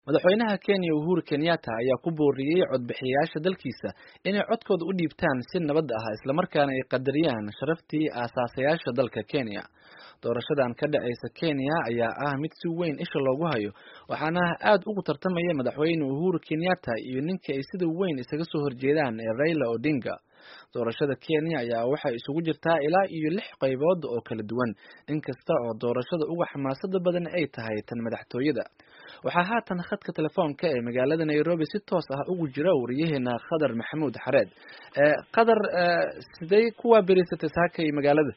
madaxweynaha kenya uhuru kenyatta ayaa ku booriyey codbixiyayaasha dalkiisa inay codkooda u dhiibtaan si nabad ah islamarkaana ay qadariyaan sharaftii aasaasayaasha dalka kenya doorashadan ka dhacaysa kenya ayaa ah mid si weyn isha loogu hayo waxaana aad ugu tartamaya madaxweyne uhuru kenyatta iyo ninka ay sida weyn isaga soo horjeedaan ee raila odinga doorashada kenya ayaa waxay isugu jirtaa ilaa iyo lix qaybood oo kala duwan inkasta oo doorashada uga xamaasada badan ay tahay tan madaxtooyada waxaa haatan khadka telefoonka ee magaalada nairobi si toos ah ugu jira wariyaheena khadar maxamuud xareed khadar sidey kuwaa berisatay saakay magaalada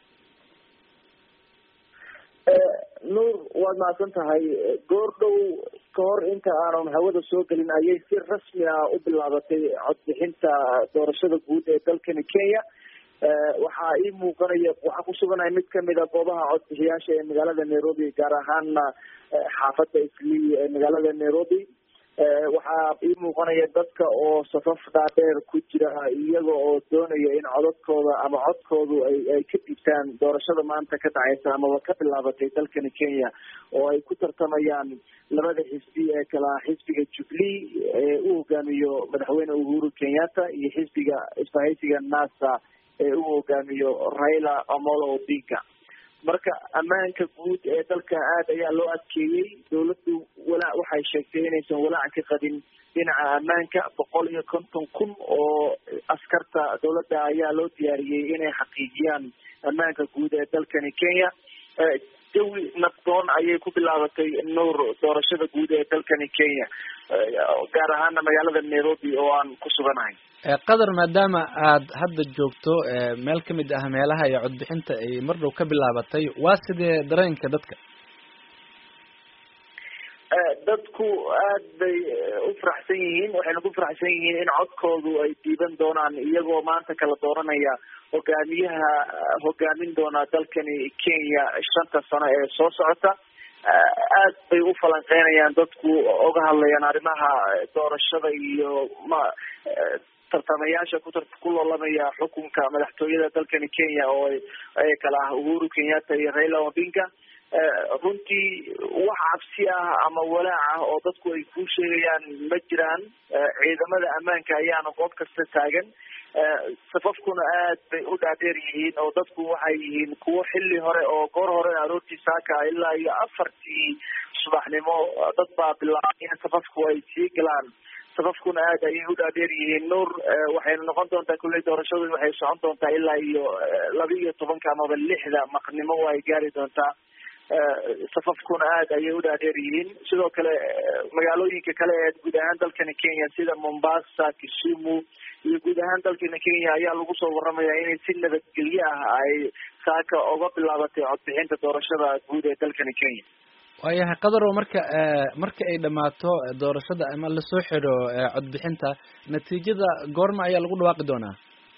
nuur waad mahadsan tahay goor dhow ka hor inta aanan hawada soo gelin ayay si rasmi ah u bilaabatay codbixinta doorashada guud ee dalkani kenya waxaa ii muuqanaya waxaa kusuganaya mid kamid a goobaha codbixiyaasha ee magaalada nairobi gaar ahaana xaafada islii ee magaalada nairobi waxaa ii muuqanaya dadka oo safaf dhaadheer ku jira iyaga oo doonaya in codadkooda ama codkoodu ay ay ka dhigtaan doorashada maanta ka dhacaysa amaba ka bilaabatay dalkani kenya oo ay ku tartamayaan labada xisbi ee kala xisbiga jubilee ee u hogaamiyo madaxweyne uhuru kenyatta iyo xisbiga isbahaysiga nasa ee u hogaamiyo raila amolo odinga marka ammaanka guud ee dalka aad ayaa loo adkeeyey dawladdu walaac waxay sheegtay inaysan walaac ka qabin dhinaca ammaanka boqol iyo konton kun oo askarta dawladda ayaa loo diyaariyey inay xaqiijiyaan ammaanka guud ee dalkani kenya jawi nabdoon ayay ku bilaabatay nuur doorashada guud ee dalkani kenya gaar ahaana magaalada nairobi oo aan ku suganahay qadar maadaama aad hadda joogto meel kamid ah meelaha ee codbixinta ay mar dhow ka bilaabatay waa sidee dareenka dadka dadku aad bay u faraxsan yihiin waxayna ku faraxsan yihiin in codkoodu ay diiban doonaan iyagoo maanta kala dooranaya hogaamiyaha hogaamin doona dalkani kenya shanta sano ee soo socota aad bay u falanqeynayaan dadku oga hadlayaan arrimaha doorashada iyo ma tartamayaasha ku ku loolamaya xukunka madaxtooyada dalkani kenya oo ay kala ah uhuru kenyatta iyo raila odinga runtii wax cabsi ah ama walaac ah oo dadku ay ku sheegayaan ma jiraan ciidamada ammaanka ayaana goob kasta taagan safafkuna aad bay u dhaadheer yihiin oo dadku waxay yihiin kuwo xilli hore oo goor hore aroortii saaka ilaa iyo afartii subaxnimo dad baa bilaabay in safafku ay sii galaan safafkuna aad ayay u dhaadheer yihiin nuur waxayna noqon doontaa kulley doorashadu waxay socon doontaa ilaa iyo laba iyo tobanka amaba lixda maqnimo ay gaari doontaa safafkuna aad ayay u dhaadheer yihiin sidoo kale magaalooyinka kale ee guud ahaan dalkani kenya sida mombasa kisumu iyo guud ahaan dalkani kenya ayaa lagu soo waramaya inay si nabadgelyo ah ay saaka oga bilaabatay codbixinta doorashada guud ee dalkani kenya waayahay qadaro marka marka ay dhamaato doorashada ama lasoo xidho codbixinta natiijada goorma ayaa lagu dhawaaqi doonaa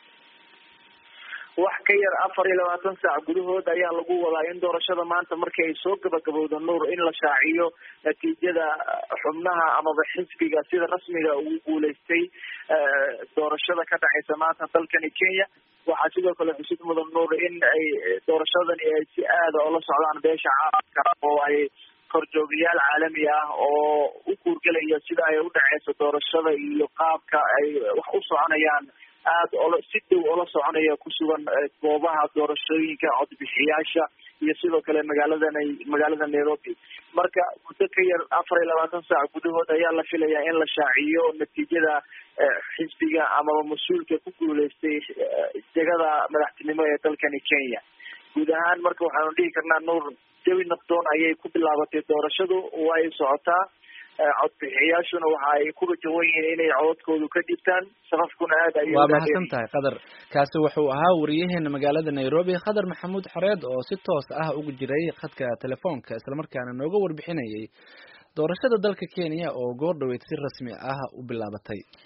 wax ka yar afar iyo labaatan saac gudahood ayaa lagu wadaa in doorashada maanta markii ay soo gabagabowdo nuur in la shaaciyo natiijada xubnaha amaba xisbiga sida rasmiga ugu guuleystay doorashada ka dhacaysa maanta dalkani kenya waxaa sidoo kale xusid mudan nuur in ay doorashadani ay si aada oola socdaan beesha caalamka oo ay korjoogayaal caalami ah oo u kuurgelaya sida ay u dhaceyso doorashada iyo qaabka ay wax u soconayaan aada ola si dhow ola soconaya kusugan goobaha doorashooyinka codbixiyaasha iyo sidoo kale magaaladan magaalada nairobi marka muddo ka yar afar iyo labaatan saac gudahood ayaa la filayaa in la shaaciyo natiijada xisbiga amaba mas-uulka ku guuleystay degada madaxtinimo ee dalkani kenya guud ahaan marka waxaanu dhihi karnaa nuur jawi nabdoon ayay ku bilaabatay doorashadu way socotaa codbixiyaashuna waxa ay ku rajawan yihiin inay codadkoodu ka dhibtaan safafkuna aad ay waa mahadsan tahay qadar kaasi wuxuu ahaa wariyaheena magaalada nairobi khadar maxamuud xareed oo si toos ah ugu jiray khadka telefoonka islamarkaana nooga warbixinayay doorashada dalka kenya oo goor dhaweyd si rasmi ah u bilaabatay